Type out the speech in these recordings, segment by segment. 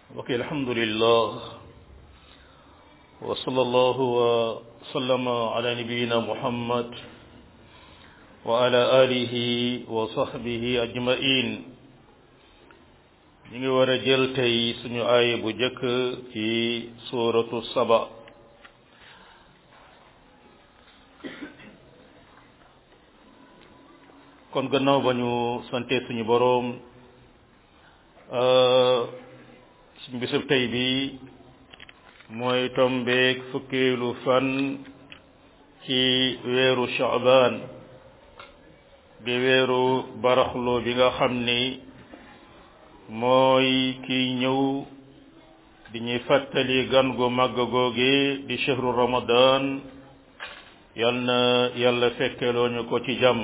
ok alhamdulillah wa sallallahu wa sallama ala nabiyina muhammad wa ala alihi wa sahbihi ajmain ñu ngi war a jël tey suñu aaya bu jëkk ci suratu saba kon gannaaw ba ñu sante suñu boroom suñu bisub tey bi mooy tombeek fukkeelu fan ci weeru Shaaban di weeru baraxlu bi nga xam ni mooy kiy ñëw di ñuy fàttali gan gu màgg googe di shahru ramadan yal na yàlla fekkeloo ñu ko ci jàmm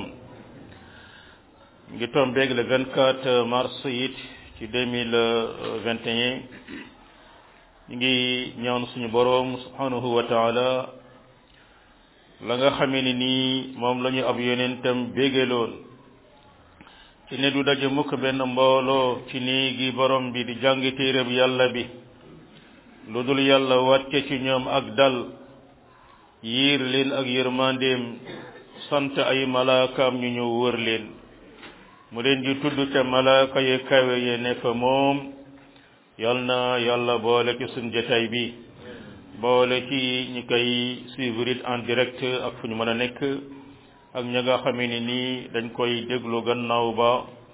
ngi tombeeg le 24 mars it ci 2021 ñu ngi ñaan suñu boroom subhanahu wa taala la nga xamee ni nii moom la ñu ab yonentam bégaloon ci ne du daje mukk benn mbooloo ci néegi borom bi di jàng téereb yàlla bi lu dul yàlla wàcce ci ñoom ak dal yiir leen ak yërmandeem sant ay malaakaam ñu ñëw wër leen mu leen di tudd ca malaaka ye kawe ye ne fa moom yal na yàlla boole ci suñ jotaay bi boole ci ñi koy suivre en direct ak fu ñu mën a nekk ak ña nga xamee ni nii dañ koy déglu gannaaw ba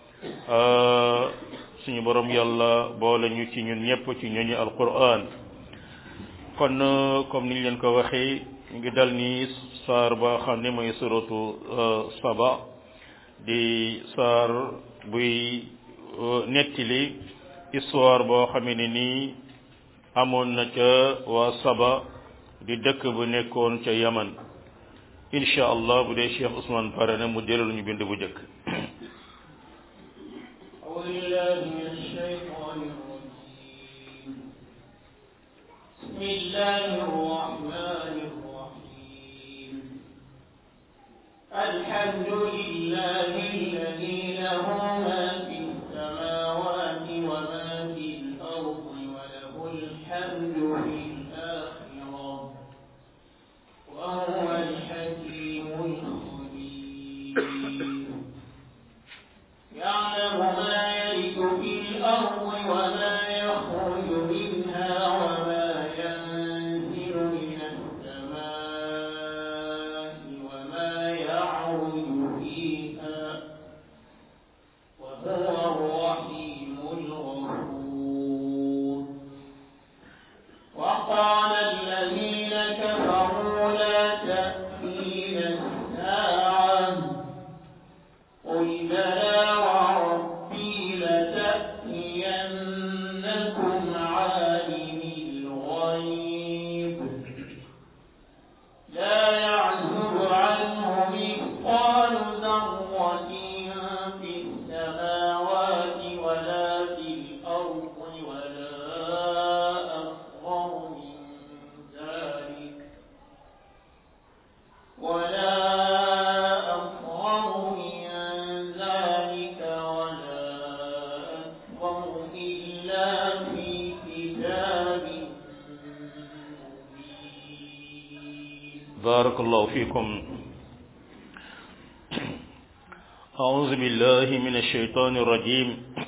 suñu borom yàlla boole ñu ci ñun ñëpp ci ñooñu alquran kon comme niñ leen ko waxee ñu ngi dal ni saar ba xam ne mooy suratu saba di saar buy nettali histoire boo xamee ne nii amoon na ca waa saba di dëkk bu nekkoon ca yaman incha allah bu dee Cheikh Ousmane pare na mu jëlal ñu bind bu njëkk بسم الله الرحمن الرحيم الحمد لله الذي له ما في السماوات وما في الأرض وله الحمد في الآخرة وهو الحكيم الخبير يعلم ما يلد في الأرض وما يخرج منها وما ينزل من السماء وما يعرج فيها وهو الرحيم الغفور وقال الذين كفروا لا تأتينا الساعة قل بلى وربي لتأتينكم عالم الغيب لا يعزب عنه مثقال ذرة في السماوات ولا في الأرض ولا أصغر من ذلك ولا أصغر من ذلك ولا أكبر إلا في كتاب مبين بارك الله فيكم أعوذ بالله من الشيطان الرجيم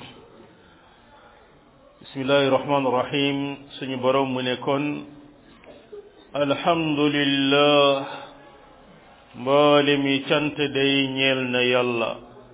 بسم الله الرحمن الرحيم سني بروم منكن الحمد لله مبالمي كانت دي نيلنا يلا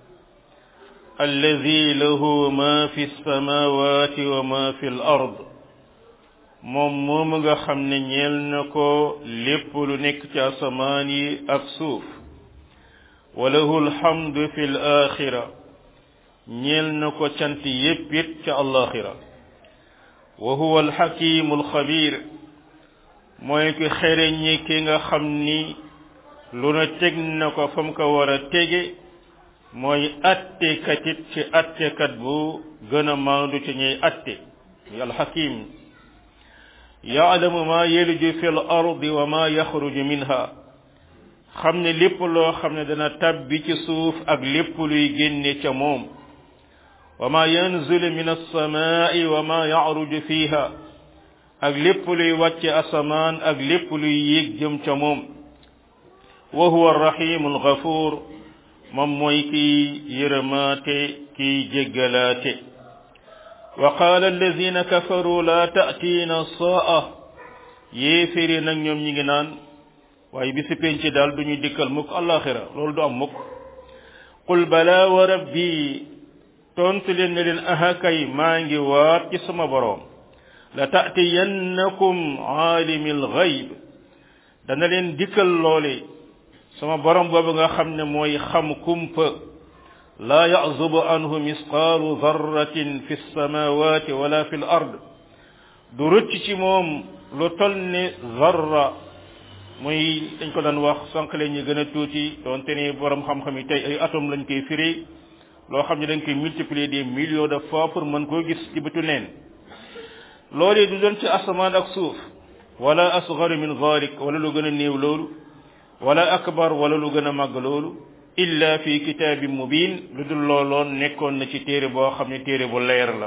الذي له ما في السماوات وما في الأرض moom moomu nga xam ne ñeel na ko lépp lu nekk ci asamaan yi ak suuf walahu alhamdu fi l axira ñeel na ko cant yépp it ca alaxira wa huwa alxakimu alxabir mooy ki xereñi ki nga xam ni lu na teg na ko fa mu ko war a tege mooy attekat it ci attekat bu gën a maandu ci ñuy atte muy alxakim yaalamu ma yeliju fi l ardi wa ma yaxruju minha xam ne lépp loo xam ne dana tabbi ci suuf ak lépp luy génne ca moom wa ma yanzilu min alsamaai wa ma yacruju fiha ak lépp luy wàcce asamaan ak lépp luy yéeg jëm ca moom wa huwa arrahimu algafuur moom mooy kiy yërëmaate kiy jéggalaate wa qaala alladina kafaru la taatiina saa yéeféri nag ñoom ñi ngi naan waaye bisi penc daal du ñu dikkal mukk alaxira loolu du am mukk qul bala wa rabbi tontu leen ne leen aha kay maa ngi waat ci sama boroom la taatiyannakum aalimi alxayb dana leen dikkal loole sama borom boobu nga xam ne mooy xam kumpa laa yazubu anhu misqaalu darratin fi lsamawati wala fi l ard du rëcc ci moom lu tol ne zarra muy dañ ko daan wax sànq leen ñu gën a tuuti doonte ne borom xam-xam yi tey ay atome lañ koy firi loo xam ne dañ koy multiplier des millions de fois pour mën koo gis ci bëtu neen loolee du doon ci asamaan ak suuf wala asgaru min dalik wala lu gën a néew loolu wala akbar wala lu gën a màgg loolu illa fi kitaabin mubin lu dul looloon nekkoon na ci téere boo xam ne téere bu leer la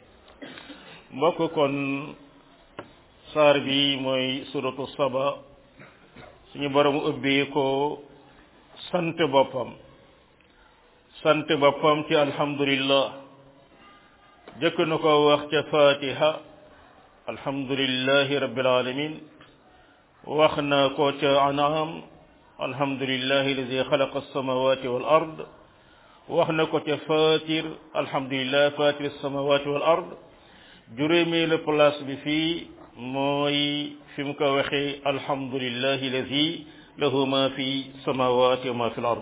mbokk kon saar bi mooy suratu saba suñu borom ubbee ko sant boppam sant boppam ci alhamdulillah jëkk na ko wax ca fatiha alhamdulillahi rabbil alamin wax na ko ca anam alhamdulillahi alladi xalaqa alsamawati wal ard wax na ko ca fatir alhamdulillah fatir alsamawati wal ard juróomeelu place bi fii mooy fi mu ko waxee alhamdulillahi alladi lahu ma fi samawati wa ma fi l ard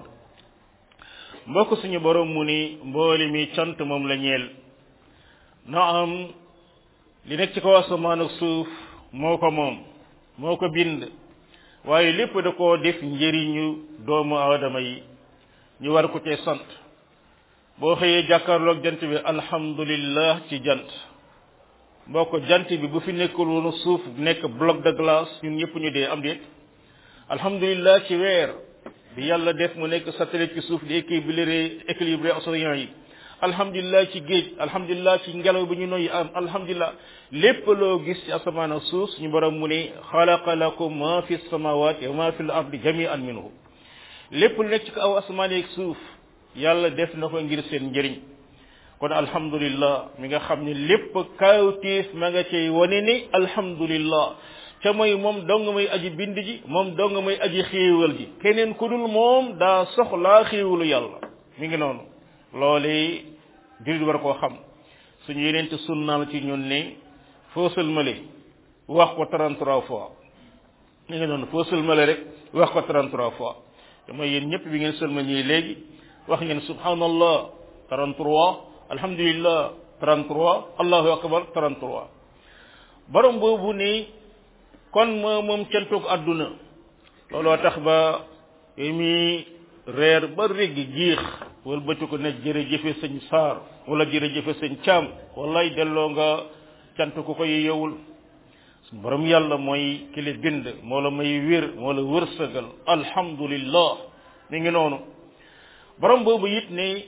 mbokk suñu borom mu ni mbooli mi cant moom la ñeel na am li nekk ci kaw asamaan ak suuf moo ko moom moo ko bind waaye lépp da koo def njëriñu doomu aadama yi ñu war ko cee sant boo xëyee jàkkaarloog jant bi alhamdulillah ci jant mbokk jant bi bu fi nekkul woon suuf nekk bloc de glace ñun ñëpp ñu dee am déet alhamdulillah ci weer bi yàlla def mu nekk satellite ci suuf di équilibré équilibré océan yi alhamdulillah ci géej alhamdulillah ci ngelaw bi ñu noyyi am alhamdulillah lépp loo gis ci asamaan ak suuf suñu borom mu ne xalaqa lakum ma fi samawati wa ma fi l ardi jami'an minhu lépp lu nekk ci kaw asamaan ak suuf yàlla def na ko ngir seen njëriñ kon alhamdulillah mi nga xam ne lépp kawtiif ma nga cay wane ni alhamdulillah ca mooy moom dong may aji bind ji moom dong may aji xéewal ji keneen ku dul moom daa soxlaa xéewalu yàlla mi ngi noonu loole jullit war koo xam suñu yeneen te sunnaal ci ñun ne foo sëlmale wax ko 33 fois mi ngi noonu foo sëlmale rek wax ko 33 fois te mooy yéen ñëpp bi ngeen sëlma ñii léegi wax ngeen subhanallah 33 alhamdulillah 33 allahu akbar 33 borom boobu ni kon moo moom cantuk àdduna looloo tax ba yi muy reer ba réggi jiix wala bëcc ko ne jërëjëfe sëñ saar wala jërëjëfe sëñ caam wallaay delloo nga cant ku ko yeyewul borom yàlla mooy ki la bind moo la may wér moo la wërsëgal alhamdulillah mi ngi noonu borom boobu it ne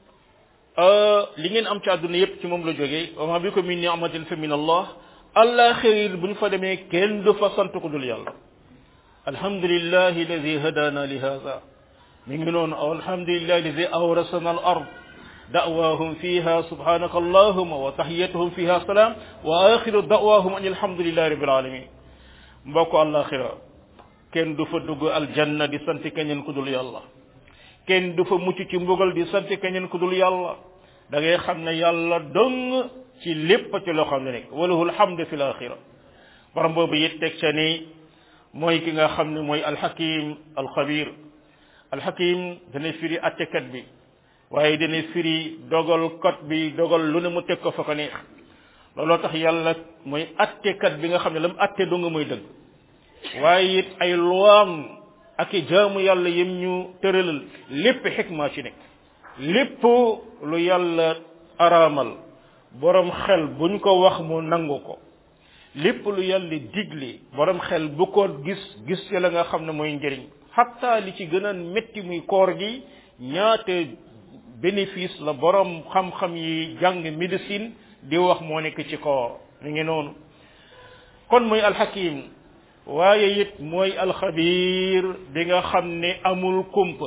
li ngeen am ci àdduna yépp ci moom la jógee wa ma bikum min ni'matin fa min allah allah xëyir bu ñu fa demee kenn du fa sant ko dul yàlla alhamdulillahi alladi hadana li hada mi ngi noonu alhamdulillahi alladi awrasana al ard da'wahum fiha subhanaka allahumma wa tahiyatuhum fiha salam wa axiru da'wahum an alhamdulillahi rabbil alamin mbokk àllaxira kenn du fa dugg aljanna di sant keneen ku dul yàlla kenn du fa mucc ci mbugal di sant keneen ku dul yàlla da ngay xam ne yàlla dong ci lépp ci loo xam ne nekk walahul hamdu fil axira borom boobu it teg ca ni mooy ki nga xam ne mooy alxakim alxabir alxakim dana firi attekat bi waaye dana firi dogal kot bi dogal lu ne mu teg ko fa ko neex looloo tax yàlla mooy attekat bi nga xam ne la mu atte dong mooy dëgg waaye it ay luwaam ak i jaamu yàlla yim ñu tëralal lépp xikma ci nekk lépp lu yàlla araamal borom xel buñ ko wax mu nangu ko lépp lu yàlla digle borom xel bu ko gis gis ci la nga xam ne mooy njëriñ xatta li ci gën a métti muy koor gi ñaata bénéfice la borom xam-xam yi jàng médecine di wax moo nekk ci koor mi ngi noonu kon mooy alxakim waaye it mooy alxabir bi nga xam ne amul kumpa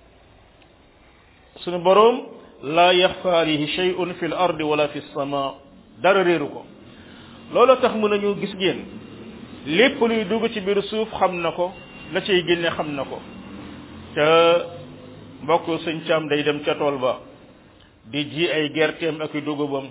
sunu borom la yaxfa alayhi shay'un fi l ardi wala fi sama dara réeru ko loolu tax mën nañu gis ngeen lépp luy dugg ci biir suuf xam na ko la cay génne xam na ko te mbokk sëñ Caam day dem ca tool ba di ji ay gerteem ak i dugubam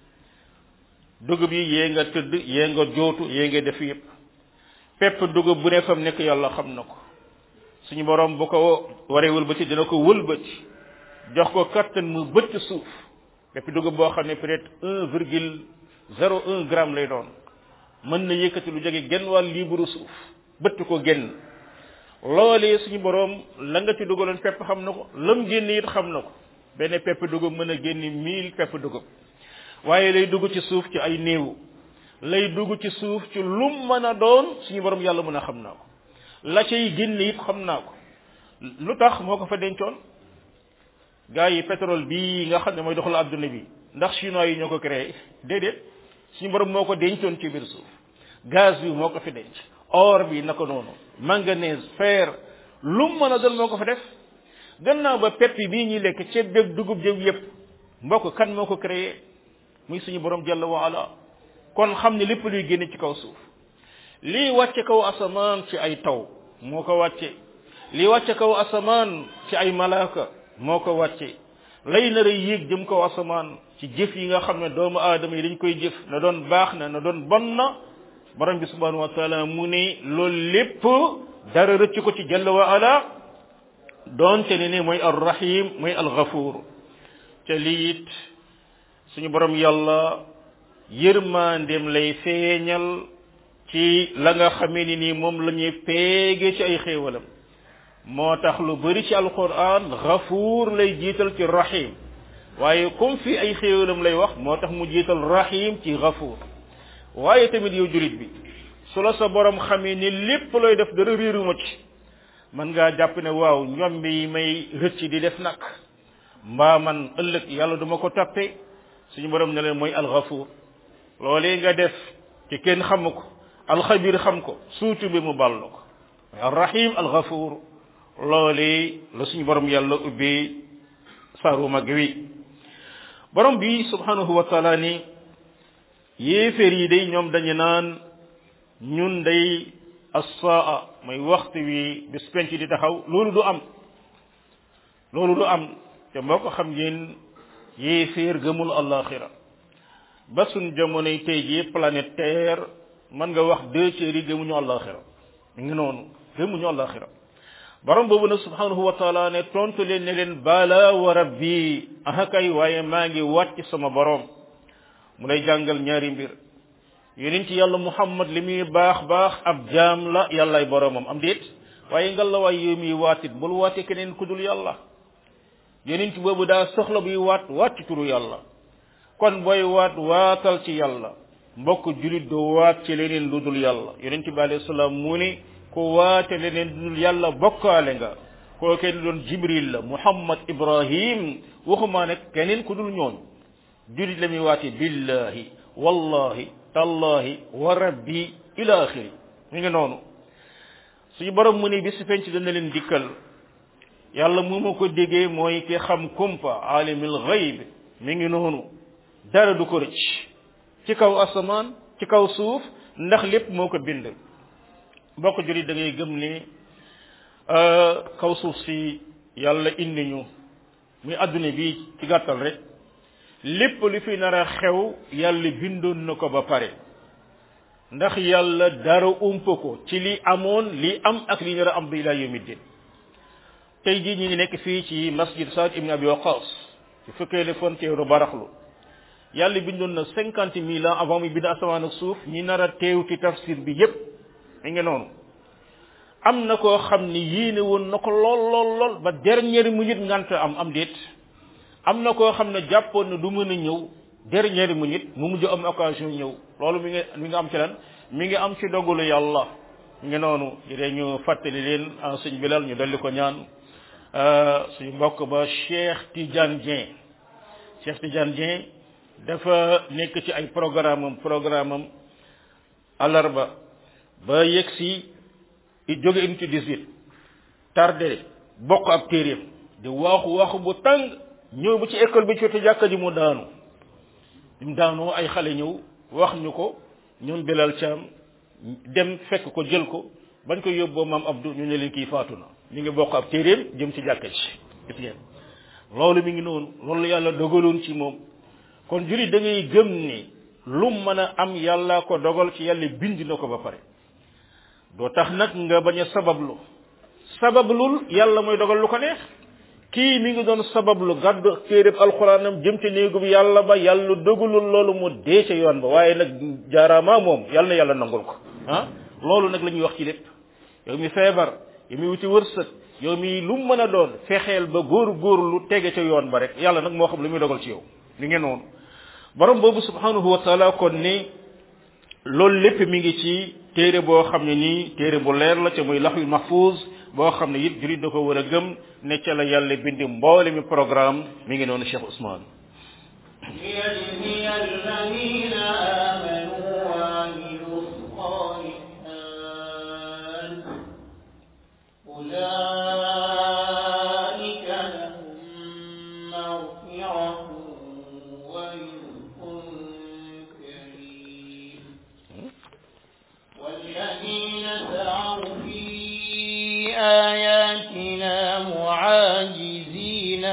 dugub yi yee nga tëdd yee nga jootu yee nga def yépp pepp dugub bu ne fam nekk yàlla xam na ko suñu borom bu ko waree wëlbati dina ko wëlbati jox ko kattan mu bëtt suuf pepp dugub boo xam ne peut-être un virgule zéro un gramme lay doon mën na yëkkati lu jóge genn wàll liiburu suuf bëtt ko genn loolee suñu borom la nga ci dugaloon pepp xam na ko lam génn it xam na ko benn pepp dugub mën a génn mille pepp dugub waaye lay dugg ci suuf ci ay néew lay dugg ci suuf ci lum mën a doon suñu borom yàlla mën a xam naa ko la cay génn it xam naa ko lu tax moo ko fa dencoon gars yi pétrole bii nga xam ne mooy doxal adduna bi ndax chinois yi ñoo ko créé déedéet suñu borom moo ko dencoon ci biir suuf gaz bi moo ko fi denc or bi naka noonu manganèse fer lu mu mën a doon moo ko fa def gannaaw ba pepp bii ñuy lekk ceeb beeg dugub jëw yépp mbokk kan moo ko créé muy suñu borom jalla wa ala kon xam ne lépp luy génne ci kaw suuf lii wàcce kaw asamaan ci ay taw moo ko wàcce lii wàcce kaw asamaan ci ay malaaka moo ko wàcce lay nar a yéeg jëm kaw asamaan ci jëf yi nga xam ne doomu aadama yi dañ koy jëf na doon baax na na doon bon na borom bi subhanahu wa taala mu ne loolu lépp dara rëcc ko ci jalla wa ala doonte ne ne mooy arrahim mooy alghafuur te lii it suñu borom yàlla yërmandeem lay feeñal ci la nga xamee ni nii moom la ñuy peege ci ay xéewalam moo tax lu bari ci alquran ghafuur lay jiital ci rahim waaye comme fi ay xéewalam lay wax moo tax mu jiital rahim ci ghafuur waaye tamit yow julit bi su la sa borom xamee ni lépp looy def dara réeruma ci man ngaa jàpp ne waaw ñoom bi may rëcc di def nag mbaa man ëllëg yàlla duma ko toppe suñu borom ne leen mooy alxafuur loolee nga def ci kenn xamu ko alxabir xam ko suutu bi mu ball ko mooy alrahim alxafuur loolee la suñu borom yàlla ubbee saaru mag wi borom bi subhanahu wa taala ni yéeféer yi day ñoom dañu naan ñun day assaa mooy waxtu wi bis penc di taxaw loolu du am loolu du am te moo ko xam ngeen yéeféer gëmul allaxira ba suñ jamonoy tey jii planète terre mën nga wax deux tiers yi gëmuñu allaxira mi ngi noonu gëmuñu allaxira borom boobu nag subhanahu wa taala ne tontu leen ne leen bala wa rabbi aha kay waaye maa ngi wàcc sama borom mu lay jàngal ñaari mbir yonent ci yàlla muhammad li muy baax baax ab jaam la yàllaay boromam am déet waaye ngal la waay yow miy waatit bul waate keneen ku dul yàlla yonent boobu daa soxla buy waat waat ci turu yàlla kon booy waat waatal ci yàlla mbokk julit doo waat ci leneen lu dul yàlla yonent bi alayhi salaam mu ne ku waate leneen lu dul yàlla bokkaale nga koo kenn doon jibril la muhammad ibrahim waxumaa nag keneen ku dul ñoon julit la muy waate billahi wallahi tallahi wa rabbi ila axiri mi ngi noonu suñu borom mu ne bis penc dana leen dikkal yàlla mu ma ko déggee mooy ki xam kumpa alimul ghaib mi ngi noonu dara du ko rëcc ci kaw asamaan ci kaw suuf ndax lépp moo ko bind bokk jurit da ngay gëm ni kaw suuf si yàlla indi ñu muy adduna bi ci gàttal rek lépp lu fi nar a xew yàlla bindoon na ko ba pare ndax yàlla dara umpa ko ci li amoon li am ak li nar a am bi ila yawmi din tey jii ñu ngi nekk fii ci masjid Saad ibn Abi Waqas ci fukkeeli fan ci weeru baraxlu yàlla bindoon na cinquante mille ans avant muy bind asamaan ak suuf ñi nar a teew ci tafsir bi yépp mi ngi noonu am na koo xam ni yéene woon na ko lool lool lool ba dernière minute ngant am am déet am na koo xam ne jàppoon na du mën a ñëw dernière minute mu mujj am occasion ñëw loolu mi ngi mi ngi am ci lan mi ngi am ci dogalu yàlla mi ngi noonu dee ñu fàttali leen en sëñ bilal ñu dolli ko ñaan suñu mbokk ba Cheikh Tidiane Dieng Cheikh Tidiane Dieng dafa nekk ci ay programme am programme am alarba ba yegg si jóge unité 18 tardé bokk ab téeréem di waaxu waaxu bu tàng ñëw ba ci école bi ci wetu jàkka ji mu daanu mu daanoo ay xale ñëw wax ñu ko ñoom Bilal Thiam dem fekk ko jël ko bañ ko yóbboo maam Abdou ñu ne leen kii faatu na mi ngi bokk ab téeréem jëm ci jàkka ji gis ngeen loolu mi ngi noonu loolu yàlla dogaloon ci moom kon jullit da ngay gëm ni lu mën a am yàlla ko dogal ci yàlla bind na ko ba pare doo tax nag nga bañ a sabablu sabablul yàlla mooy dogal lu ko neex kii mi ngi doon sabablu gàddu téeréb alxuraanam jëm ci néegu bi yàlla ba yàlla dogalul loolu mu dee ca yoon ba waaye nag jaaraama moom yàlla na yàlla nangul ko ah loolu nag la ñuy wax ci lépp yow mi feebar yow mi wuti wërsëg yow mi lu mën a doon fexeel ba góor góor lu tege ca yoon ba rek yàlla nag moo xam lu muy dogal ci yow li ngeen noonu borom boobu subhanahu wa taala kon ni loolu lépp mi ngi ci téere boo xam ne nii téere bu leer la ca muy laxul mahfuz boo xam ne it jurit da ko war a gëm ne ca la yàlla bindi mboole mi programme mi ngi noonu Cheikh Ousmane ليجزي الذين آمنوا وعملوا الصالحات أولئك لهم مغفرة ورزق كريم والذين سعوا في آياتنا معاجزين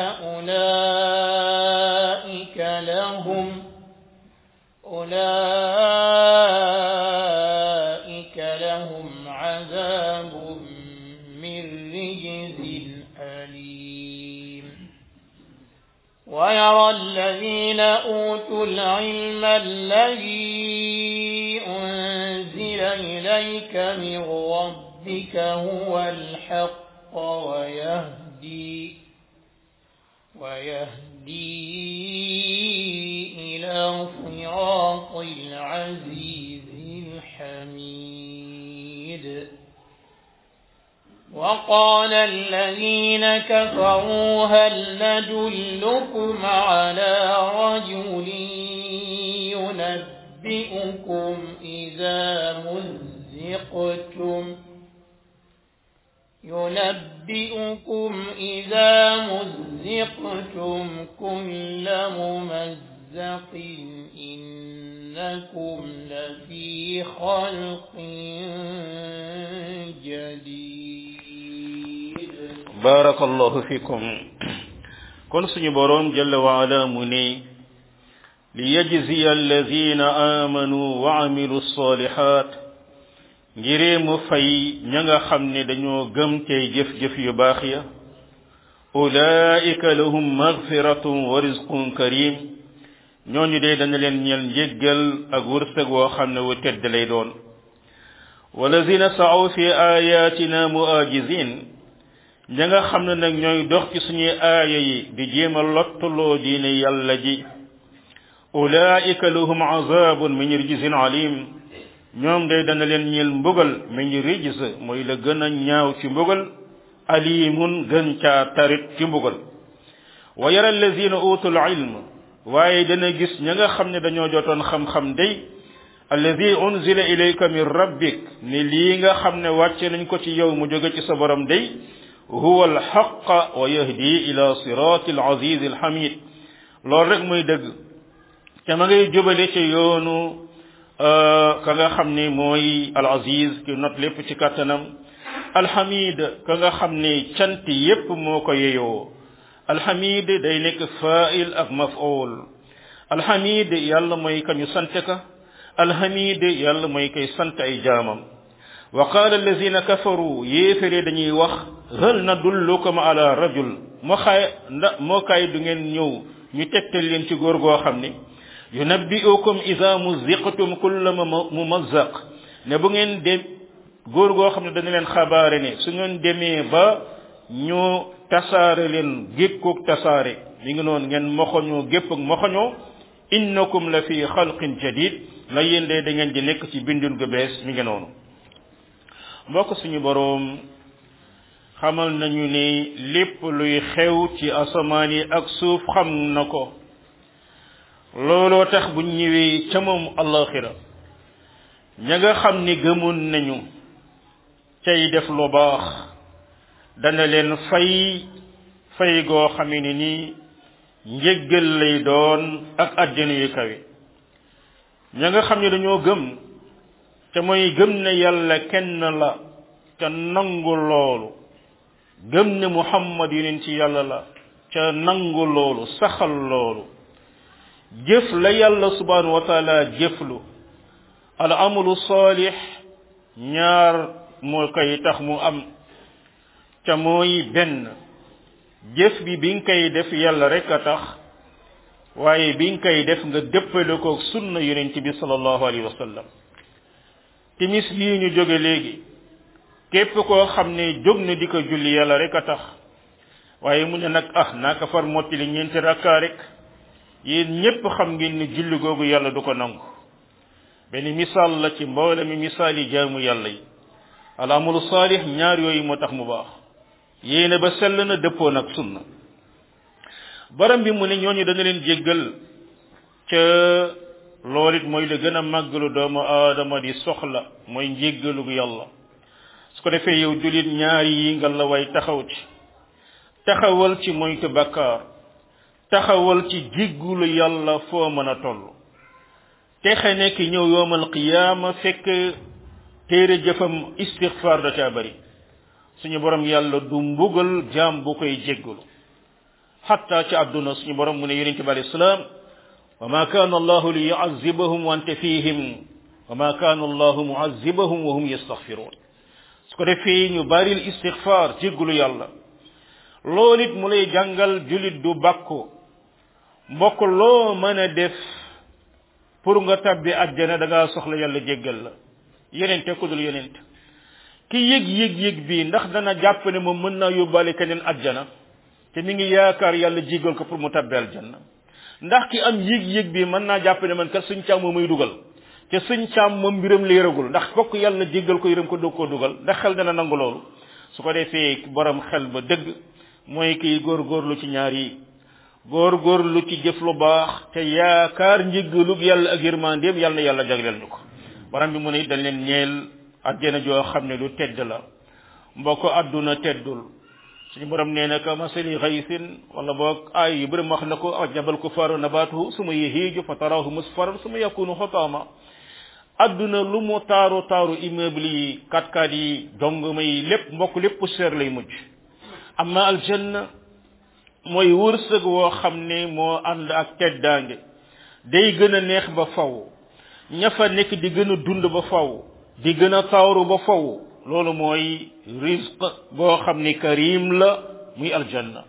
أولئك لهم أولئك لهم عذاب من رجز أليم ويرى الذين أوتوا العلم الذي أنزل إليك من ربك هو الحق ويهدي ويهدي إلى صراط العزيز الحميد وقال الذين كفروا هل ندلكم على رجل ينبئكم إذا مزقتم ينبئكم إذا مزقتم كل ممزق إنكم لفي خلق جديد barakallahu fikum kon suñu boroom jalla wa ala mu ne liyajziya alladina amanu wa amilu salihat ngiree mu fay ña nga xam ne dañoo gëm tey jëf-jëf yu baax ya ulaika lahum maghfiratun wa rizqun karim ñooñu de dana leen ñel njéggal ak wërsëg woo xam ne wu tedd lay doon walazina sa'aw fi ayatina muajizin ña nga xam ne nag ñooy dox ci suñuy aaya yi di jéem a lottuloo diine yàlla ji ulaika lahum azabun min rijzin alim ñoom day dana leen ñeel mbugal min rijz mooy la gën a ñaaw ci mbugal alimun gën caa tarit ci mbugal wa yara allazina utul ilm waaye dana gis ña nga xam ne dañoo jotoon xam-xam day allazi unzila ilayka min rabbik ni lii nga xam ne wàcce nañ ko ci yow mu jóge ci sa borom day huwa alxaq wa yahdi ila sirati alaziz alhamid loolu rek muy dëgg te ma ngay jubale ci yoonu ka nga xam ne mooy alaziz ki not lépp ci kàttanam alhamid ka nga xam ne cant yépp moo ko yeyoo alhamid day nekk fa'il ak maf'ul alhamid yàlla mooy ka ñu sant ka alhamid yàlla mooy kay sant ay jaamam wa qaala allazina kafaru yéefére dañuy wax hal nadullukum ala rajul moo xaay nda moo kaay du ngeen ñëw ñu tegtal leen ci góor goo xam ne yunabbi'ukum ida muziqtum kulla mumazzaq ne bu ngeen dem góor goo xam ne dañu leen xabaare ne su ngeen demee ba ñu tasaare leen gékkoog tasaare mi ngi noonu ngeen moxoñoo gépp ak moxoñoo innakum la fi xalqin jadid la yéen de da ngeen di nekk ci bindun gu bees mi ngi noonu mbokk suñu boroom xamal nañu ni lépp luy xew ci asamaan yi ak suuf xam na ko looloo tax bu ñëwee ca moom allaxira ña nga xam ni gëmoon nañu cay def lu baax dana leen fay fay goo xame ni nii njéggal lay doon ak àjjana yu kawe ña nga xam ne dañoo gëm te mooy gëm ne yàlla kenn la ca nangu loolu gëm ne muhammad yonent ci yàlla la ca nangu loolu saxal loolu jëf la yàlla subhanahu wa taala jëflu al amalu salih ñaar moo koy tax mu am ca mooy benn jëf bi bi nga koy def yàlla rek a tax waaye bi nga koy def nga dëppale ko sunna yonent bi sallallahu alayhi wa sallam timis yii ñu jóge léegi képp koo xam ne jóg na di ko julli yàlla rek a tax waaye mu ne nag ah naa ko far mottali ñeenti rakkaa rek yéen ñépp xam ngeen ni julli googu yàlla du ko nangu benn misaal la ci mboole mi misaal yi jaamu yàlla yi al amalu saalih ñaar yooyu moo tax mu baax yéene ba sell na dëppoo nag sunna baram bi mu ne ñooñu dana leen jéggal ca loolu it mooy la gën a màggalu doomu aadama di soxla mooy njéggalu yàlla su ko defee yow julit ñaari yi nga la way taxaw ci taxawal ci moytu bakkaar taxawal ci jéggulu yàlla foo mën a toll texe nekk ñëw yoomal qiyaama fekk téere jëfam istixfaar da caa bari suñu borom yàlla du mbugal jaam bu koy jéggulu xatta ci àdduna suñu borom mu ne yonente bi alayhi salaam wa ma kaana allahu li yuazibahum wa anta fihim wa ma kaana allahu muazibahum wa hum yastaghfiruun su ko defee ñu baril istixfaar jéggulu yàlla loolu it mu lay jàngal julit du bàkku mbokk loo mën a def pour nga tabbi àjjana da ngaa soxla yàlla jéggal la yenente ku dul yenente ki yëg yëg yëg bii ndax dana jàpp ne moom mën naa yóbbaale keneen àjjana te mi ngi yaakaar yàlla jéggal ko pour mu tabbi aljanna ndax ki am yëg yëg bii mën naa jàpp ne man kat suñ càmm muy dugal te suñ càmm moom mbiram leeragul ndax fokk yàlla jéggal ko yërëm ko doog koo dugal ndax xel dana nangu loolu su ko defee borom xel ba dëgg mooy kiy góorgóorlu ci ñaar yi góorgóorlu ci jëf lu baax te yaakaar njéggalug yàlla ak yërmandeem yàlla na yàlla jagleel ñu ko borom bi mu ne dañ leen ñeel àjjana joo xam ne lu tedd la mbokk àdduna teddul suñu borom nee na ka masali xaysin wala boog ay yu bëri wax na ko ajabal kufaru nabatuhu suma yahiiju fa tarahu musfaran suma yakunu xotama àdduna lu mu taaru taaru immeuble yi katkat yi jongoma yi lépp mbokk lépp poussière lay mujj amma aljanna mooy wërsëg woo xam ne moo ànd ak teddaange day gën a neex ba faw ña fa nekk di gën a dund ba faw di gën a taaru ba faw loolu mooy risque boo xam ne karim la muy aljanna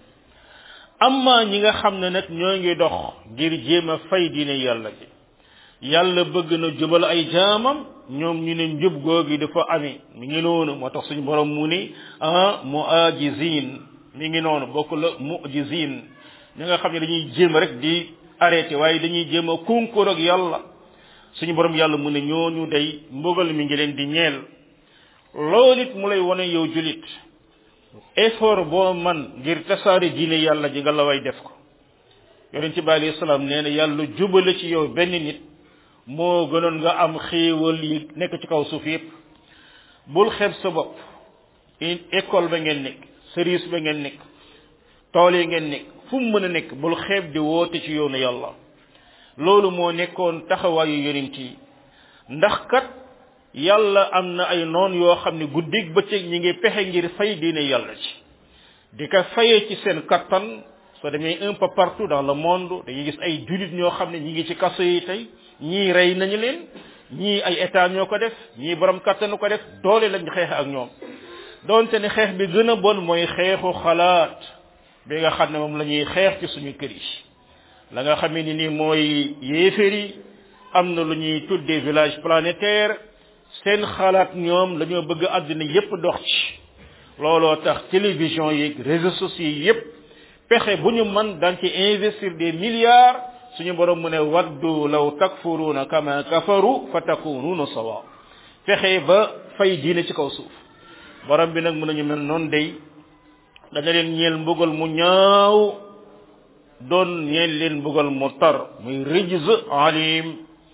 amma ñi nga xam ne nag ñoo ngi dox ngir jéem a fay diine yàlla ji yàlla bëgg na jubal ay jaamam ñoom ñu ne njub googi dafa ami mi ngi noonu moo tax suñu borom mu ni ah muajizin mi ngi noonu bokk la mujizin ñi nga xam ne dañuy jéem rek di arrêté waaye dañuy jéem a concours ak yàlla suñu borom yàlla mu ne ñooñu day mbugal mi ngi leen di ñeel loolu it mu lay wane yow julit effort boo man ngir tasaare diine yàlla ji nga la way def ko yonent bi alayhi salaam nee na yàlla jubale ci yow benn nit moo gënoon nga am xéewal yi nekk ci kaw suuf yépp bul xeeb sa bopp école ba ngeen nekk service ba ngeen nekk tool yi ngeen nekk fu mu mën a nekk bul xeeb di woote ci yoonu yàlla loolu moo nekkoon taxawaayu yonent yi ndax kat yàlla am na ay noon yoo xam ne guddig bëccëg ñi ngi pexe ngir fay diine yàlla ci di ko fayee ci seen kattan soo demee un peu partout dans le monde dañuy gis ay julit ñoo xam ne ñi ngi ci kaso yi tey ñii rey nañu leen ñii ay état ñoo ko def ñii borom kattanu ko def doole lañ xeex ak ñoom donte ne xeex bi gën a bon mooy xeexu xalaat bi nga xam ne moom la ñuy xeex ci suñu kër yi la nga xamee ni nii mooy yéeféer yi am na lu ñuy tuddee village planétaire seen xalaat ñoom lañoo bëgg àddina yépp dox ci looloo tax télévision yi réseaux sociaux yi yépp pexe bu ñu mën daan ci investir des milliards suñu borom mu ne waddu law takfuruuna kama kafaru fa takunuuna sawa fexe ba fay diine ci kaw suuf borom bi nag mën nañu mel noonu day dana leen ñeel mbugal mu ñaaw doon ñeel leen mbugal mu tar muy rijz alim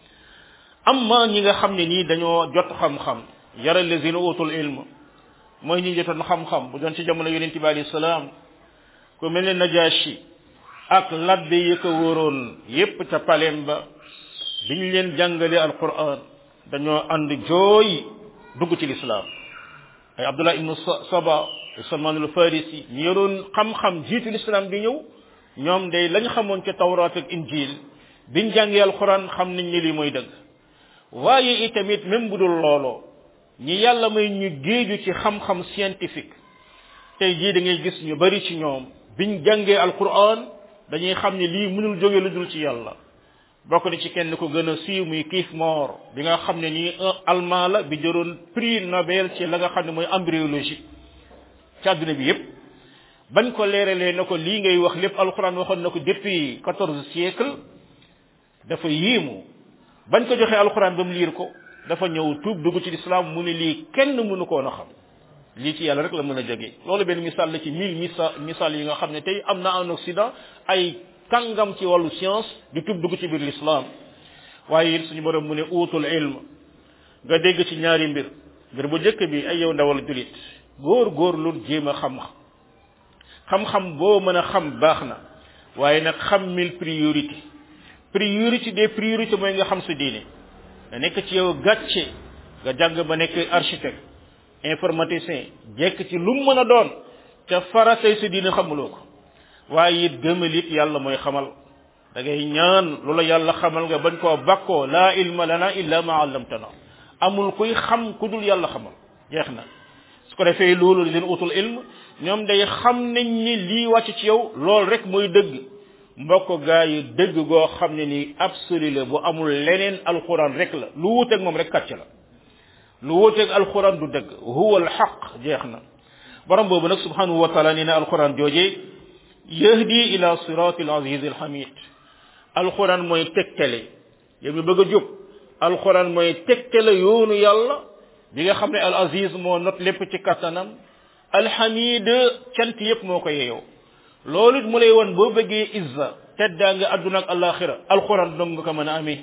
amma ñi nga xam ne nii dañoo jot xam-xam yara lazina utul ilm mooy ñi jotoon xam-xam bu doon ci jamono yonente bi alayhi salaam ku mel ne najashi ak labbe yi ko wóoroon yépp ca palem ba biñ leen jàngale alquran dañoo ànd jooy dugg ci lislaam ay abdullah ibnu saba salman al farisi ñi yoroon xam-xam jiitu lislaam bi ñëw ñoom day lañ xamoon ca tawrat ak injil biñ jàngee alquran xam nañ ni lii mooy dëgg waaye itamit même bu dul looloo ñi yàlla may ñu géeju ci xam-xam scientifique tey jii da ngay gis ñu bari ci ñoom biñ jàngee alquran dañuy xam ne lii mënul jóge lu dul ci yàlla bokk na ci kenn ko gën a siiw muy Kief Moor bi nga xam ne nii un allemand la bi jëroon prix Nobel ci la nga xam ne mooy embryologie ci àdduna bi yépp bañ ko leeralee na ko lii ngay wax lépp alquran waxoon na ko depuis quatorze siècle dafa yéemu bañ ko joxee alquran ba mu liir ko dafa ñëw tuub dugg ci lislaam mu ne lii kenn mënu koon a xam lii ci yàlla rek la mën a jóge loolu benn misaal la ci mille misaal misaal yi nga xam ne tey am na en Occident ay kàngam ci wàllu science di tub dugg ci biir l'islam waaye it suñu borom mu ne uutul ilm nga dégg ci ñaari mbir mbir bu njëkk bi ay yow ndawal julit góor góor lu jéem a xam xam-xam boo mën a xam baax na waaye nag xam mille priorité priorité des priorités mooy nga xam sa diine nga nekk ci yow gàcce nga jàng ba nekk architecte informaticien jekk ci lu mu mën a doon te faratay sa diine xamuloo ko waaye it gëmal it yàlla mooy xamal da ngay ñaan lu la yàlla xamal nga bañ koo bakkoo laa ilma lana illa ma allamtana amul kuy xam ku dul yàlla xamal jeex na su ko defee loolu leen utul ilm ñoom day xam nañ ni lii wàcc ci yow loolu rek mooy dëgg mbokk gaa yi dëgg goo xam ne nii absolu la bu amul leneen alquran rek la lu wuuteeg moom rek kàcc la lu wuuteeg alquran du dëgg huwa alxaq jeex na borom boobu nag subhanahu wa taala nee na alquran joojee yahdi ila sirati alaziz alhamid alquran mooy tegtale yow mi bëgg a jub alquran mooy tegtale yoonu yàlla bi nga xam ne al aziz moo not lépp ci kattanam alhamid cant yépp moo ko yeeyoo loolu it mu lay won boo bëggee izza teddaa nga adduna ak alaxira alquran dong nga ko mën a amee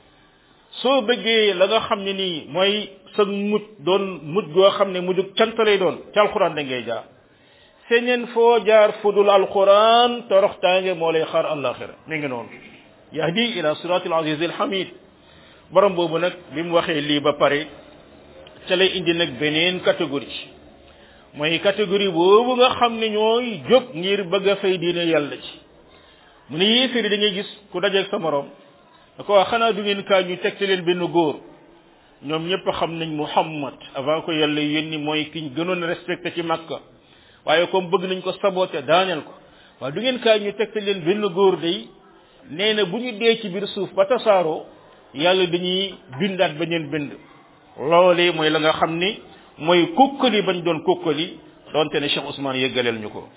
soo bëggee la nga xam ne nii mooy sa mujj doon mujj goo xam ne mujj cant lay doon ci alquran da ngay jaar feneen foo jaar fudul alquran toroxtaange moo lay xaar alaxira mi ngi noonu yahdi ila sirati al aziz al hamid borom boobu nag bi mu waxee lii ba pare ca lay indi nag beneen catégorie mooy catégorie boobu nga xam ne ñooy jóg ngir bëgg a fay diine yàlla ci mu ne yéeféri da ngay gis ku dajeeg sa morom da ko wax xanaa du ngeen kaa ñu tegte leen benn góor ñoom ñëpp xam nañ muhammad avant ko yàlla yónni mooy kiñ gënoon respecté ci makka waaye comme bëgg nañ ko saboté daaneel ko waaye du ngeen kaa ñu tegte leen benn góor day nee na bu ñu dee ci biir suuf ba tasaaroo yàlla dañuy bindaat beneen bind loolee mooy la nga xam ni mooy kukkali bañ doon kukkali doonte ne Cheikh Ousmane yëggaleel ñu ko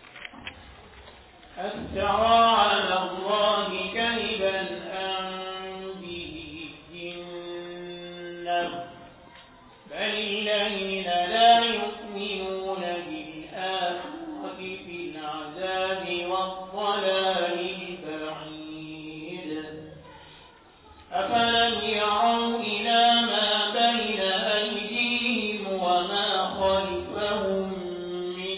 أفترى على الله كذبا أم به جنة بل الذين لا يؤمنون بالآخرة في العذاب والضلال البعيد أفلم يروا إلى ما بين أيديهم وما خلفهم من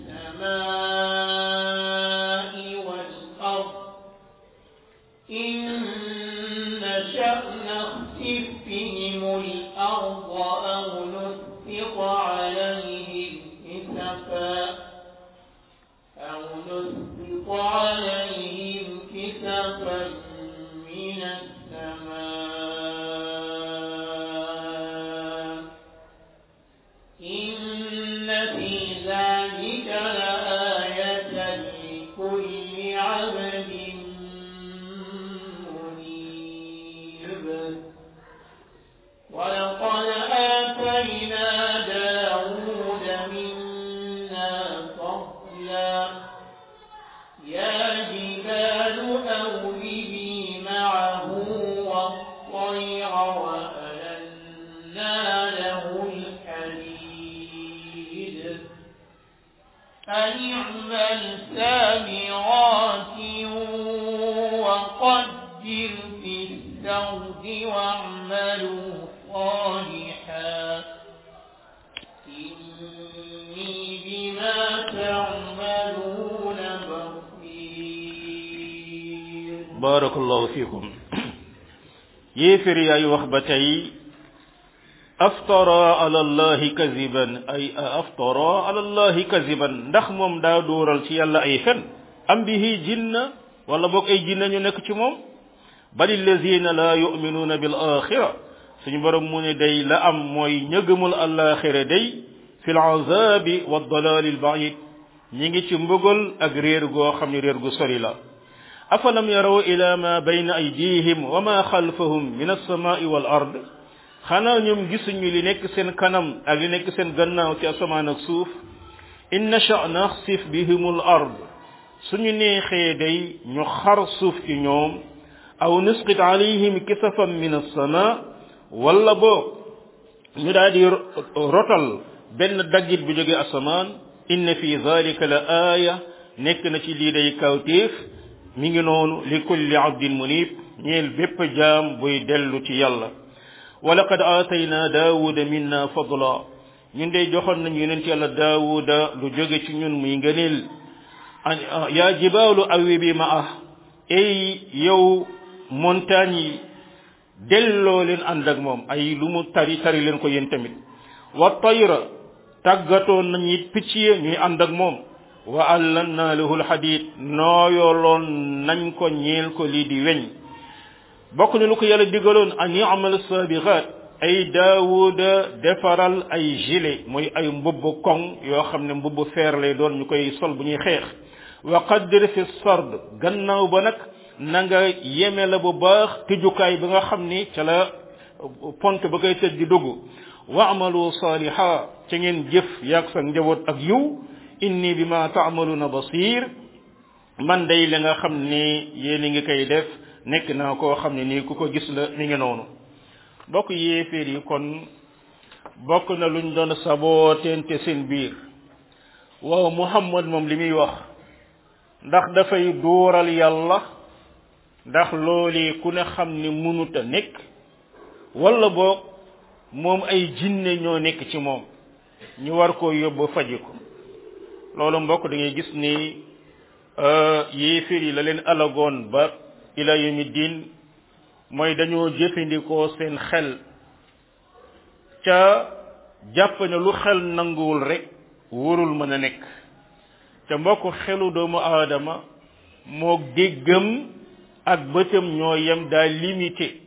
السماء والأرض إن نشأ نخسف بهم الأرض أو نسقط عليهم كسفا أو نسقط عليهم كسفا من السماء إن في ذلك لآية لكل عبد منيب ولقد آتينا داود منا فضلا يا جبال أوبي معه والطير وألنا له الحديد أن اعمل سامرات وقدر في السرد واعملوا صالحا إني بما تعملون بصير barakallahu fikum yéefér yaay wax ba tey aftara ala allahi kaziban ay aftara ala allahi kaziban ndax moom daa dóoral ci yàlla ay fen am bihi jinna wala boog ay jinna ñu nekk ci moom bal allazina la yuminuuna bil axira suñu borom mu ne day la am mooy ñëgëmul alaxira day fi l azabi wa dalali al baid ñi ngi ci mbugal ak réer goo xam ne réer gu sori la afalam yaraw ila ma bayna aydihim wa ma xalfahum min alsamai wal ard xanaa ñoom gisuñu li nekk seen kanam ak li nekk seen gannaaw ci asamaan ak suuf in nasha naxsif bihim al ard suñu neexee day ñu xar suuf ci ñoom aw nusqit alayhim kisafan min alsama wala boog ñu daal di rotal benn daggit bu jóge asamaan inna fi zalika la aaya nekk na ci lii day kawtéef mi ngi noonu li kulli abdin munib ñeel bépp jaam buy dellu ci yàlla wa laqad aatayna daawuda minna fadla ñun de joxoon nañu yonent yàlla daawuda lu jóge ci ñun muy ngëneel yaa jibaalu awi bi ma ah ay yow montagne yi delloo leen ànd ak moom ay lu mu tari tari leen ko yéen tamit wa tayra tàggatoon nañu it picc ya ñuy ànd ak moom wa allanna lahu alhadid nooyooloon nañ ko ñeel ko lii di weñ bokk na lu ko yàlla digaloon an yamal sabiqat ay daawuda defaral ay gilet mooy ay mbubb koŋ yoo xam ne mbubb feer lay doon ñu koy sol bu ñuy xeex wa qaddir fi sard gannaaw ba nag na nga yeme la bu baax tëjukaay bi nga xam ni ca la pont ba koy tëj di dugg wa amalu saliha ca ngeen jëf yaag sa njaboot ak yiw inni bima ta'maluna basir man day la nga xam ne yéen a ngi koy def nekk naa koo xam ne nii ku ko gis la mi ngi noonu bokk yéeféer yi kon bokk na luñ doon sabooteente seen biir waaw muhammad moom li muy wax ndax dafay dóoral yàlla ndax loolu ku ne xam ne mënuta nekk wala boog moom ay jinne ñoo nekk ci moom ñu war koo yóbbu faji ko loolu mbokk da ngay gis ni yéeféer yi la leen alagoon ba ila yawmi diin mooy dañoo jëfandikoo seen xel ca jàpp ne lu xel nanguwul rek wóorul mën a nekk ca mbokk xelu doomu aadama moo déggam ak bëtam ñoo yem daa limité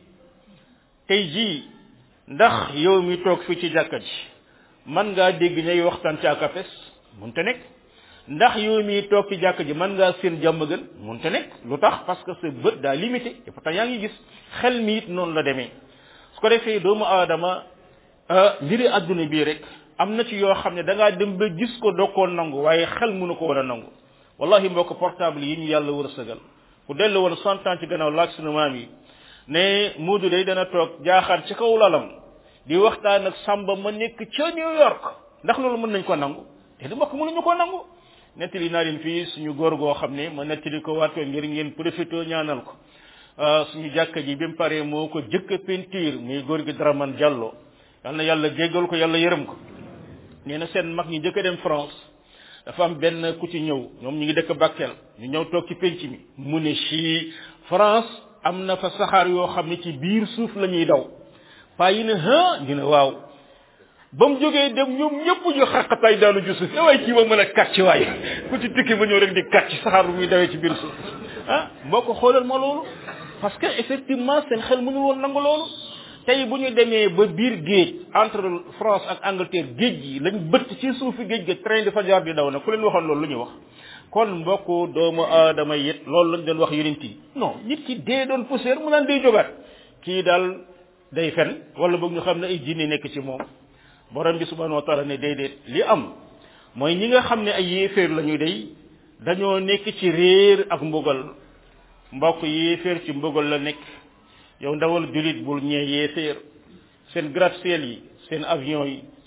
tey jii ndax yow mi toog fi ci jàkka ji man ngaa dégg ñay waxtaan ci akapes munte nekk ndax yow mi toog ci jàkka ji man ngaa seen jàmm gën munte nekk lu tax parce que sa bët daa limité et pourtant yaa ngi gis xel mi it noonu la demee su ko defee doomu aadama mbiri adduna bii rek am na ci yoo xam ne da ngaa dem ba gis ko doo koo nangu waaye xel mënu ko war a nangu wallahi mbokk portable yi ñu yàlla war a sëgal ku dellu woon cent ans ci gannaaw laaj sunu maam yi ne Moodu day dana toog jaaxaar ci kaw lalam di waxtaan ak Samba ma nekk ca New York ndax loolu mën nañ ko nangu te du mbokk mënuñu ko nangu nettali naa leen fii suñu góor goo xam ne ma nettali ko waat ko ngir ngeen profité ñaanal ko suñu jàkka ji bi mu paree moo ko jëkk a peinture muy góor gi Dramane Diallo yal na yàlla jéggal ko yàlla yërëm ko nee na seen mag ñi jëkk a dem France dafa am benn ku ci ñëw ñoom ñu ngi dëkk Bakel ñu ñëw toog ci penc mi mu ne ci France am na fa saxaar yoo xam ne ci biir suuf la ñuy daw paa yi ne ha ñu ne waaw ba mu jógee dem ñoom ñëpp ñu xaqataay daanu ju suuf waaye kii ma mën a kàcc waaye ku ci tukki ba ñëw rek di kàcc saxaar bu muy dawee ci biir suuf ah boo ko xoolal ma loolu parce que effectivement seen xel mënul woon nangu loolu tey bu ñu demee ba biir géej entre France ak Angleterre géej gi lañ bëtt ci suufi géej ga train dafa jaar di daw na ku leen waxoon loolu lu ñu wax kon mbokku doomu aadama yit loolu lañ doon wax yonent yi non nit ki dee doon poussière mu naan day jógaat kii daal day fen wala boog ñu xam ne ay jinne nekk ci moom borom bi subhanahu wa taala ne déedéet li am mooy ñi nga xam ne ay yéeféer la ñu day dañoo nekk ci réer ak mbugal mbokk yéeféer ci mbugal la nekk yow ndawal julit bul ñee yéeféer seen gratte-ciel yi seen avion yi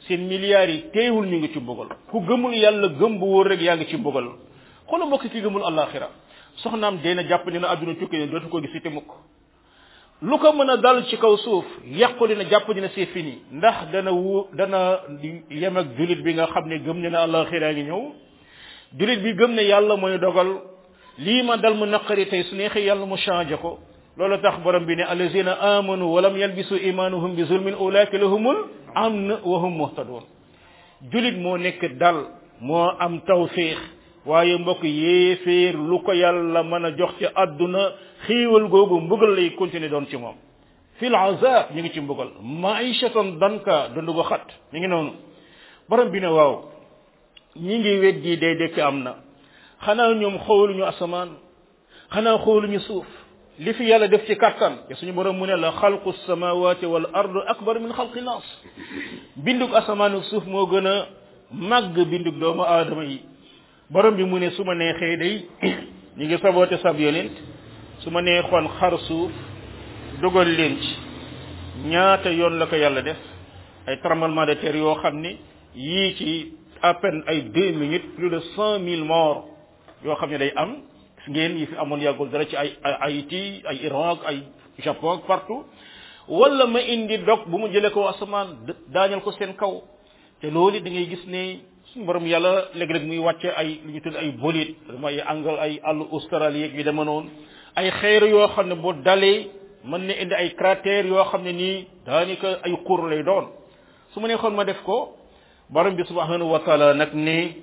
seen milliards yi teewul ñu ngi ci mbugal ku gëmul yàlla gëm bu wóor rek yaa ngi ci mbugal xoolal mbokk ki gëmul àllaaxira soxnaam dee na jàpp ne na àdduna tukki ne dootu ko gis te mukk lu ko mën a dal ci kaw suuf yàquli na jàpp dina c'est fini ndax dana wu dana yem ak julit bi nga xam ne gëm ne na àllaaxira ngi ñëw julit bi gëm ne yàlla mooy dogal lii ma dal mu naqari tey su neexee yàlla mu changé ko loolu tax borom bi ne allazina amanu walam yalbisu imanuhum bi zulmin ulaika lahumul amn wa hum muhtadun julit moo nekk dal moo am tawfiix waaye mbokk yéeféer lu ko yàlla mën a jox ci àdduna xiiwal googu mbugal lay continuer doon ci moom fil azab ñu ngi ci mbugal maishatan danka dund ko xat ñu ngi noonu borom bi ne waaw ñi ngi weddi day dekk am na xanaa ñoom xooluñu asamaan xanaa xooluñu suuf li fi yàlla def ci kattan te suñu borom mu ne la xalqu samawati wal ard akbar min xalqi nas bindug asamaan ak suuf moo gën a màgg bindug doomu aadama yi borom bi mu ne su ma neexee day ñu ngi saboote sab yonent su ma neexoon xar suuf dugal leen ci ñaata yoon la ko yàlla def ay tremblement de terre yoo xam ne yii ci à peine ay deux minutes plus de cent mille morts yoo xam ne day am gis ngeen yi fi amoon yàggul dara ci ay ay Haïti ay Iran ak ay Japon ak partout wala ma indi dog bu mu jëlee ko asamaan daañal ko seen kaw te loolu da ngay gis ne suñu borom yàlla léeg-léeg muy wàcce ay lu ñu tudd ay bolide mooy angal ay àllu Australie ak yu dema noonu ay xeer yoo xam ne boo dalee mën na indi ay cratères yoo xam ne nii daanaka ay xur lay doon su ma neexoon ma def ko borom bi subhanahu wa taala nag ne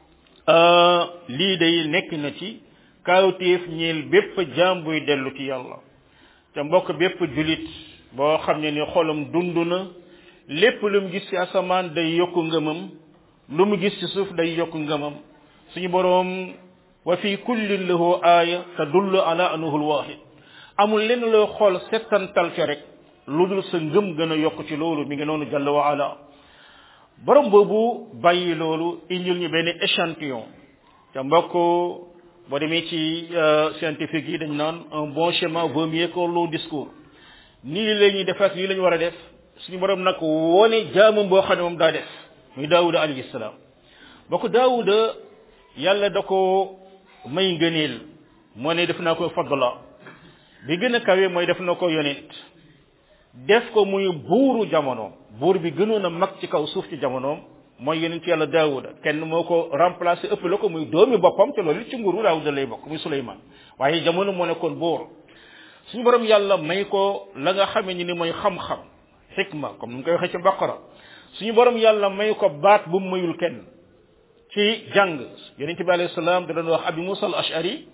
lii day nekk na ci kaawteef ñeel bépp jaam buy dellu ci yàlla te mbokk bépp julit boo xam ne ni xolam dund na lépp lu mu gis ci asamaan day yokku ngëmam lu mu gis ci suuf day yokku ngëmam suñu boroom wa fi kullin lahu aaya tadullu ala annahu alwahid amul lenn loo xool settantal ca rek lu dul sa ngëm gën a yokk ci loolu mi ngi noonu jalla wa ala borom boobu bàyyi loolu indil ñu benn échantillon te mbokk boo demee ci scientifique yi dañ naan un bon schéma vaut mieux que long discours nii la ñuy def ak lii la ñu war a def suñu borom nag wone jaamam boo xam ne moom daa def muy daawuda alayhi salaam bokk daawuda yàlla da ko may ngëneel moo ne def naa ko fadla bi gën a kawe mooy def na ko yonent def ko muy buuru jamonoom buur bi gënoon a mag ci kaw suuf ci jamonoom mooy yonent yàlla daawuda kenn moo ko remplacé ëpp la ko muy doomi boppam te loolu ci nguuru daawuda lay bokk muy suleyman waaye jamono moo nekkoon buur suñu borom yàlla may ko la nga xamee ni ni mooy xam-xam xikma comme ni mu koy waxee ci baqara suñu borom yàlla may ko baat bu mu mayul kenn ci jàng yonent bi alayhi salaam da doon wax abi musa al ashari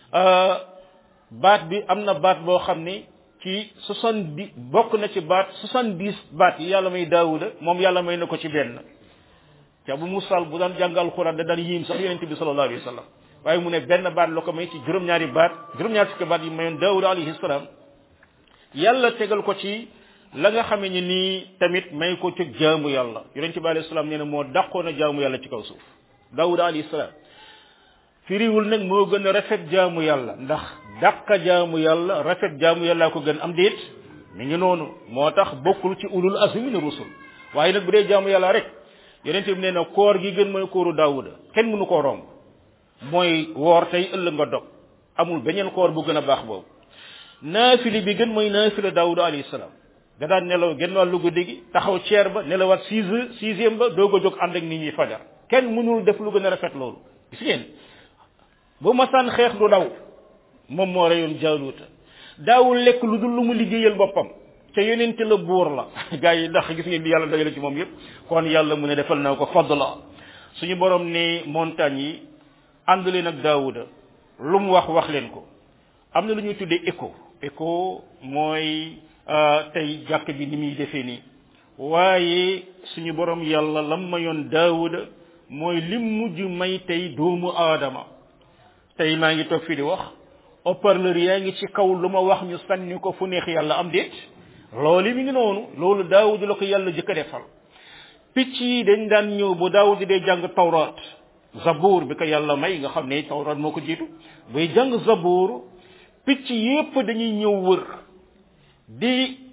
baat bi am na baat boo xam ne ci soixante dix bokk na ci baat soixante dix baat yi yàlla may daawuda moom yàlla may na ko ci benn te abu musal bu daan jàngal alquran da daan yiim sax yonente bi sallallahu alayhi wa sallam waaye mu ne benn baat la ko may ci juróom-ñaari baat juróom-ñaari fukki baat yi mayoon daawuda alayhi salaam yàlla tegal ko ci la nga xamee ni nii tamit may ko ci jaamu yàlla yonente bi alayhi salaam nee na moo dàqoon a jaamu yàlla ci kaw suuf daawuda alayhi salaam firiwul nag moo gën a rafet jaamu yàlla ndax dàqa jaamu yàlla rafet jaamu yàlla ko gën am déet mi ngi noonu moo tax bokkul ci ulul azmi min rusul waaye nag bu dee jaamu yàlla rek yonent bi nee na koor gi gën mooy kooru daawuda kenn mënu koo romb mooy woor tey ëllëg nga dog amul beneen koor bu gën a baax boobu naafili bi gën mooy naafila daawuda alayhi salaam da daan nelaw genn wàllu guddi gi taxaw ceer ba nelawaat six heures sixième ba doog a jóg ànd ak nit ñi fajar kenn mënul def lu gën a rafet loolu gis ngeen bu masaan xeex du daw moom moo reyoon jaaluuta daawul lekk lu dul lu mu liggéeyal boppam te yonent la buur la gars yi ndax gis ngeen di yàlla dagale ci moom yépp kon yàlla mu ne defal na ko fadla suñu borom ne montagne yi ànd leen ak daawuda lu mu wax wax leen ko am na lu ñuy tuddee écho écho mooy tey jàkk bi ni muy defee nii waaye suñu borom yàlla lam mayoon daawuda mooy lim mujj may tey doomu aadama tey maa ngi toog fii di wax haut-parleur yaa ngi ci kaw lu ma wax ñu sànni ko fu neex yàlla am déet loolu mi ngi noonu loolu daawud la ko yàlla jëkk a defal picc yi dañ daan ñëw bu daawud dee jàng tawraat zabuur bi ko yàlla may nga xam ne tawraat moo ko jiitu buy jàng zabuur picc yépp dañuy ñëw wër di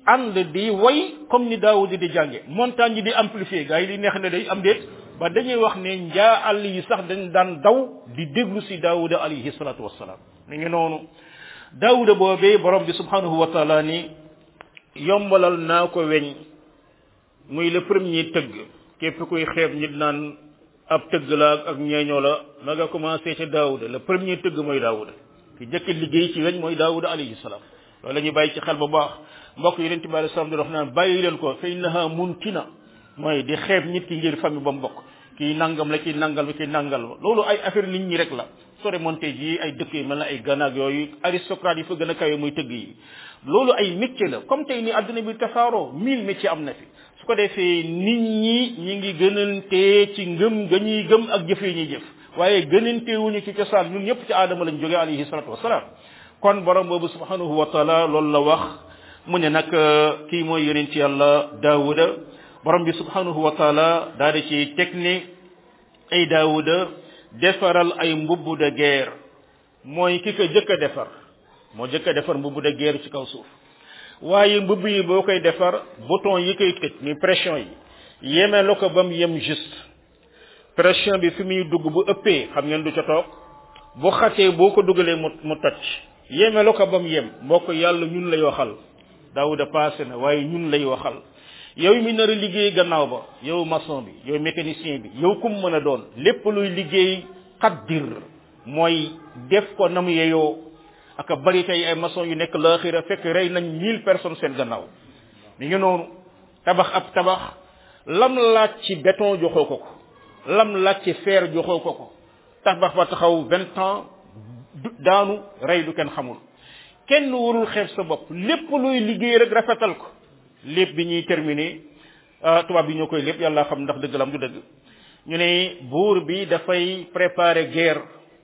ànd di way comme ni daawud di jànge montagne yi di amplifier gars yi li neex na day am déet ba dañuy wax ne njaa àll yi sax dañ daan daw di déglu si daawuda alayhi salatu wassalaam mi ngi noonu daawuda boobee borom bi subhanahu wa taala ni yombalal naa ko weñ muy le premier tëgg képp kuy xeeb nit naan ab tëgg la ak ñeeñoo la na nga commencé ca daawuda le premier tëgg mooy daawuda ki jëkk liggéey ci weñ mooy daawuda alayhi salaam loolu la ñuy bàyyi ci xel bu baax mbokk yonent bi alayhi salaam di wax naan bàyyi leen ko fa innaha muntina mooy di xeeb nit ki ngir famille ba mu bokk kii nangam la kii nangal la kii nangal la loolu ay affaire nit ñi rek la soo remonté ji ay dëkk yi mel na ay ganaag yooyu aristocrate yi fa gën a kawe muy tëgg yi loolu ay métier la comme tey ni àdduna bi tasaaroo mille métier am na fi su ko defee nit ñi ñi ngi gënantee ci ngëm ga ñuy gëm ak jëf yi ñuy jëf waaye gënante wuñu ci cosaan ñun ñëpp ci aadama lañ jógee alayhi salatu wasalaam kon borom boobu subhanahu wa taala loolu la wax mu ne nag kii mooy yonent yàlla daawuda borom bi subhanahu wa taala daal di ci teg ne ay daawuda defaral ay mbubb de guerre mooy ki ko jëkk a defar moo jëkk a defar mbubb de guerre ci kaw suuf waaye mbubb yi boo koy defar bouton yi koy tëj ni pression yi yeme la ko ba mu yem juste pression bi fi muy dugg bu ëppee xam ngeen du ca toog bu xatee boo ko dugalee mu mu toj yeme la ko ba mu yem mbokk yàlla ñun lay waxal daawuda passé na waaye ñun lay waxal yow mi nar a liggéey gannaaw ba yow maçon bi yow mécanicien bi yow kum mën a doon lépp luy liggéey xaddir mooy def ko na mu yeyoo aka bari tey ay maçon yu nekk laaxira fekk rey nañ mille personnes seen gannaaw mi ngi noonu tabax ab tabax lam laaj ci béton joxoo ko ko lam laaj ci fer joxoo ko ko tabax ba taxaw vingt ans daanu rey du kenn xamul kenn warul xeeb sa bopp lépp luy liggéey rek rafetal ko lépp bi ñuy terminé tubaab bi ñoo koy lépp yàlla xam ndax dëgg la am du dëgg ñu ne buur bi dafay préparer guerre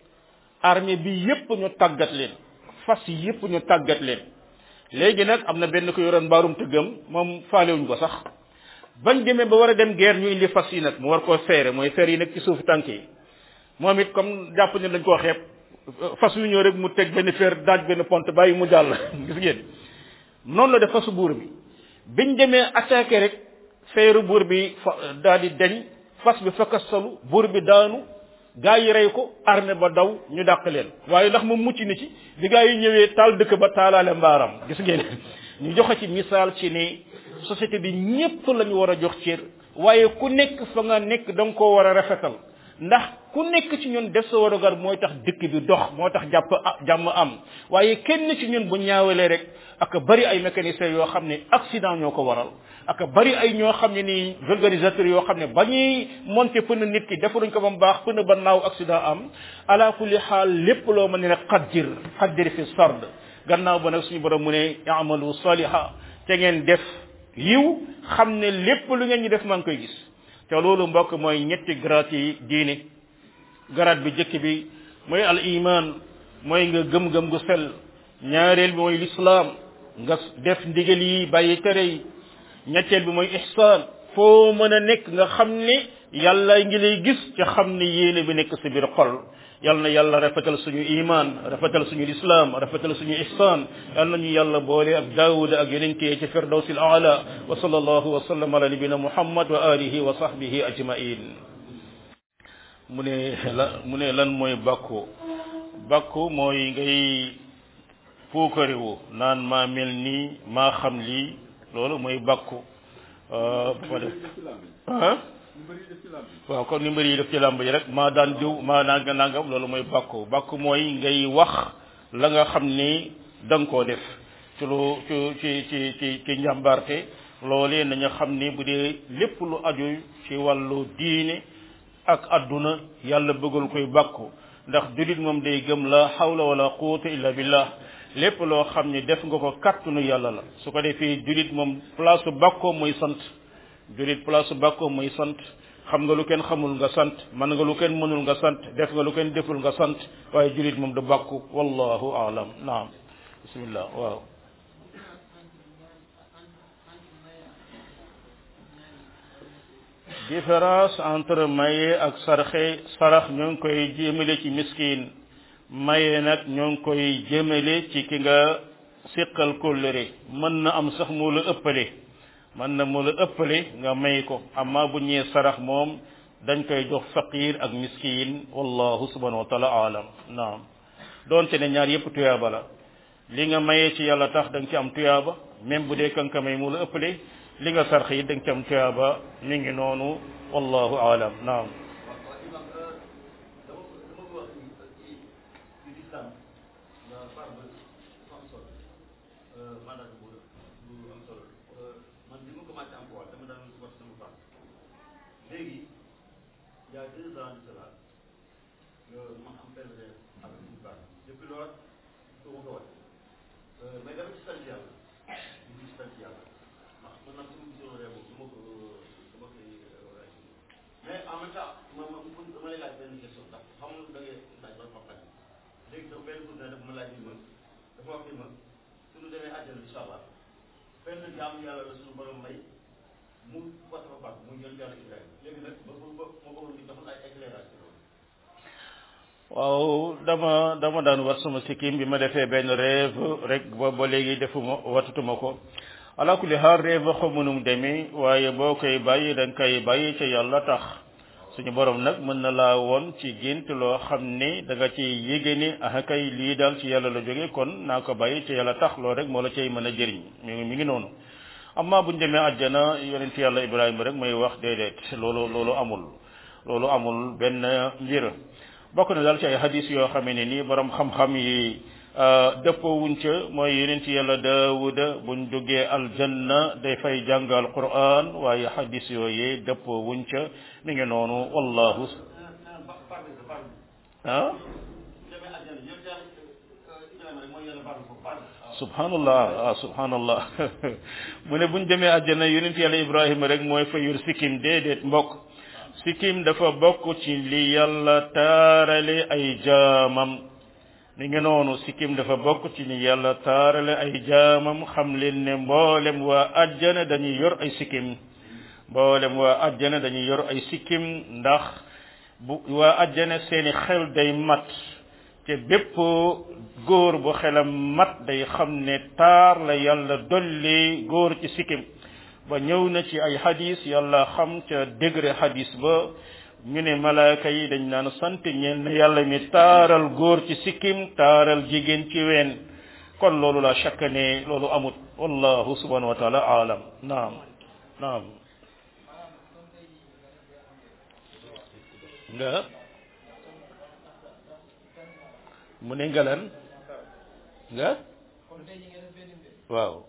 armée bi yépp ñu tàggat leen fas yépp ñu tàggat leen léegi nag am na benn ko yoroon mbaarum tëggam moom faalewuñ ko sax bañ demee ba war a dem guerre ñu indi fas yi nag mu war koo feere mooy feer yi nag ci suufu tànk yi moom it comme jàpp ne dañ koo xeeb fas yu ñëw rek mu teg benn feer daaj benn pont bàyyi mu jàll gis ngeen noonu la def fasu buur bi biñ demee attaqué rek feeru buur bi fa daal di deñ fas bi fakkastalu buur bi daanu gaa yi rey ko armée ba daw ñu dàq leen waaye ndax moom mucc ni ci bi gaa yi ñëwee taal dëkk ba taalaale mbaaram gis ngeen ñu joxe ci misaal ci ne société bi ñépp lañu war a jox cër waaye ku nekk fa nga nekk da nga koo war a rafetal ndax ku nekk ci ñun def sa warugar mooy tax dëkk bi dox moo tax jàpp jàmm am waaye kenn ci ñun bu ñaawalee rek ak bari ay mécaniciens yoo xam ne accident ñoo ko waral ak bari ay ñoo xam ne nii vulgarisateurs yoo xam ne ba ñuy monter pneu nit ki defaruñ ko ba mu baax pneu ba naaw accident am ala kulli xaal lépp loo mën ne ne xaddir xaddir fi sard gannaaw ba nag suñu borom mu ne amalu saliha te ngeen def yiw xam ne lépp lu ngeen ñu def maa ngi koy gis te loolu mbokk mooy ñetti grade yi diine grade bi jëkk bi mooy al iman mooy nga gëm-gëm gu sell ñaareel bi mooy lislaam nga def ndigal yi bàyyi tere yi ñetteel bi mooy ihsaan foo mën a nekk nga xam ne yàlla ngi lay gis ca xam ne yéene bi nekk sa biir xol yal na yàlla rafetal suñu iman rafetal suñu lislaam rafetal suñu ihsaan yal nañu yàlla boole ak daawuda ak yonente ci firdawsi al aala wa sallallahu wa sallam ala nabina muhammad wa alihi wa sahbihi ajmain mu ne la mu ne lan mooy bàkku bàkku mooy ngay puukarewu naan maa mel nii maa xam lii loolu mooy bàkku ba def ah waaw kon ni mbër yi def ci làmb yi rek maa daan diw maa nanga nangam loolu mooy bàkku bàkku mooy ngay wax la nga xam ni da nga koo def ci lu ci ci ci ci ci njàmbarte loolee nañu xam ni bu dee lépp lu aju ci wàllu diine ak adduna yàlla bëggul koy bàkku ndax julit moom day gëm la hawla wala quwwata illa billah lépp loo xam ne def nga ko kàttanu yàlla la su ko defee julit moom place bàkkoo mooy sant julit place bàkkoo mooy sant xam nga lu kenn xamul nga sant man nga lu kenn mënul nga sant def nga lu kenn deful nga sant waaye julit moom du bàkku wallahu aalam naam bismillah waaw différence entre maye ak sarxe sarax ñoo ngi koy jëmale ci miskin maye nag ñoo ngi koy jëmale ci ki nga séqal kóllëre mën na am sax moo la ëppale mën na moo la ëppale nga may ko amma bu ñëwee sarax moom dañ koy jox faqir ak miskin wallahu subhanahu wa taala alam naam doonte ne ñaar yépp tuyaaba la li nga mayee ci yàlla tax da nga ci am tuyaaba même bu dee kanka may moo la ëppale li nga sarx yi da nga ci am tuyaaba mi ngi noonu wallahu alam naam léegi il y a deux ans de cela ma am benn avec une femme depuis lors su ma ko wax mais dama ci sant yàlla ñu ci sant yàlla ndax man nag su ma gisoon réew du ma ko du ma koy mais en même temps ma ma dama lay laaj benn question ndax xam nga da ngay laaj ba ma laaj léegi sax benn journée dafa ma laaj ni ma dafa wax ni ma suñu demee àjjana incha allah benn jaam yàlla la suñu borom may mu wax dafa baax muy jël yàlla Ibrahima léegi nag ba ba ba ma bëggoon di defal ay éclairage ci loolu. waaw dama dama daan wat sama sikkim bi ma defee benn rêve rek ba ba léegi defuma watatuma ko ala kulli xaal rêve xamu nu mu demee waaye boo koy bàyyi da nga koy bàyyi ca yàlla tax suñu borom nag mën na laa woon ci gént loo xam ne da nga ci yéege ni ah kay lii daal ci yàlla la jóge kon naa ko bàyyi ca yàlla tax loolu rek moo la cay mën a jëriñ mi ngi mi ngi noonu amma buñ demee àjjana yonent yàlla ibrahima rek may wax déedéet loolu loolu amul loolu amul benn mbir bokk na daal ci ay hadis yoo xamee ne nii borom xam-xam yi dëppoo wuñ ca mooy yonent yàlla daawuda buñ duggee aljanna day fay jàngal quran waaye hadis yooyee dëppoo wuñ ca mi ngi noonu wallahu ah subhanallah ah subhanallah mu ne buñ demee àjjana yonent yàlla ibrahima rek mooy fa yor sikkim déedéet mbokk sikkim dafa bokk ci li yàlla taarale ay jaamam mi ngi noonu sikkim dafa bokk ci li yàlla taarale ay jaamam xam leen ne mboolem waa àjjana dañuy yor ay sikkim mboolem waa àjjana dañuy yor ay sikkim ndax bu waa àjjana seeni xel day mat te bépp góor bu xelam mat day xam ne taar la yàlla dolli góor ci sikkim ba ñëw na ci ay hadis yàlla xam ca degré hadis ba ñu ne malaaka yi dañ naan sant ñeen ne yàlla mi taaral góor ci sikkim taaral jigéen ci ween kon loolu la shakka ne loolu amut wallahu subhanahu wa taala alam naam naam nga mu ne ngalan nga waaw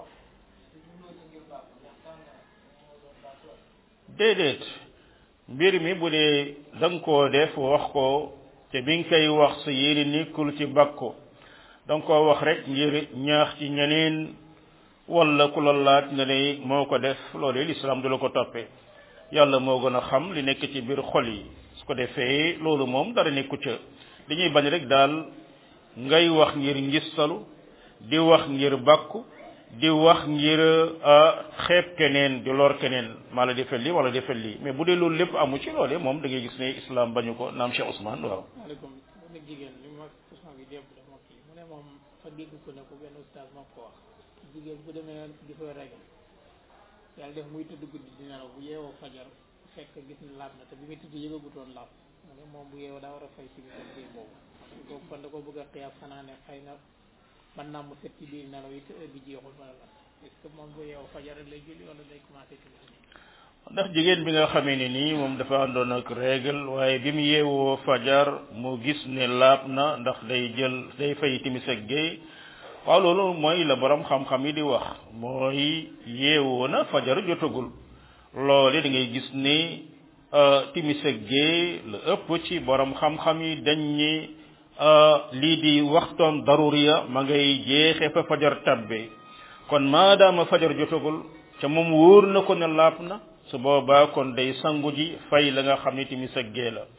déedéet mbir mi bu dee da nga koo def wax ko te bi nga koy wax sa yéene nekkul ci bakko da nga koo wax rek ngir ñaax ci ñeneen wala ku la laaj nga ne moo ko def loolu lislaam du la ko toppee yàlla moo gën a xam li nekk ci biir xol yi su ko defee loolu moom dara nekku ca li ñuy bañ rek daal ngay wax ngir ngistalu di wax ngir bakku di wax ngir xeeb keneen di lor keneen maa la defal lii wala defal lii mais bu dee loolu lépp amu ci loolee moom da ngay gis ne islam bañu ko naam Cheikh Ousmane waaw. maaleykum benn jigéen li ma Ousmane bi démb dama kii mu ne moom fa dégg ko ne ko benn oustaz moo ko wax jigéen bu demee di fa régal yàlla def muy tëdd guddi di nelaw bu yeewoo fajar fekk gis ni laab na te bi muy tëdd yëgagutoon laab mu ne moom bu yeewoo daa war a fay si biir biir boobu ko kon da ko bëgg a xiyaas xanaa ne xëy na mën naa mu set ci biir nelaw yi te heure bi jeexul wala la est-ce que moom bu yeewoo fajar lay julli wala day commencé ci ndax jigéen bi nga xamee ne nii moom dafa àndoon ak règle waaye bi mu yeewoo fajar mu gis ne laab na ndax day jël day fay timis ak géey waaw loolu mooy la borom xam-xam yi di wax mooy yeewoo na fajar jotagul loole da ngay gis ne timis ak géey la ëpp ci borom xam-xam yi dañ ñi lii di waxtoon daruriya ma ngay jeexe fa fajar tabbe kon maadaama fajar jotagul ca moom wóor na ko ne laab na su boobaa kon day sangu ji fay la nga xam ne timis ak gée la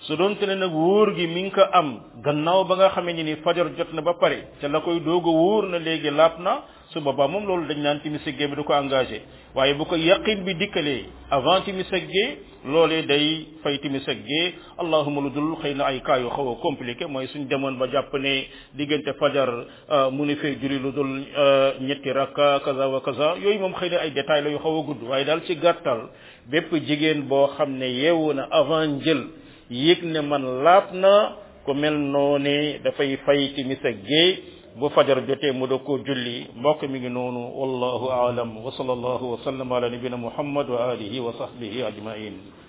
su doon te ne nag wóor gi mi ngi ko am gannaaw ba nga xamee ni fajar jot na ba pare te la koy doog a wóor na léegi laab na su boobaa moom loolu dañ naan timis ak gee bi du ko engagé waaye bu ko yaqin bi dikkalee avant timis ak gee loolee day fay timis ak gee allahuma lu dul xëy na ay cas yu xaw a compliqué mooy suñ demoon ba jàpp ne diggante fajar mu ni fee juri lu dul ñetti rakka kaza wa kaza yooyu moom xëy na ay détails la yu xaw a gudd waaye daal ci gàttal bépp jigéen boo xam ne yeewu na avant njël yëg ne man laab na ku mel noone dafay fay timis ak gee bu fajar jotee mu da ko julli mbokk mi ngi noonu wallahu aalam wa sallallahu wa sallam ala nabina muhammad wa alihi wa sahbihi ajmain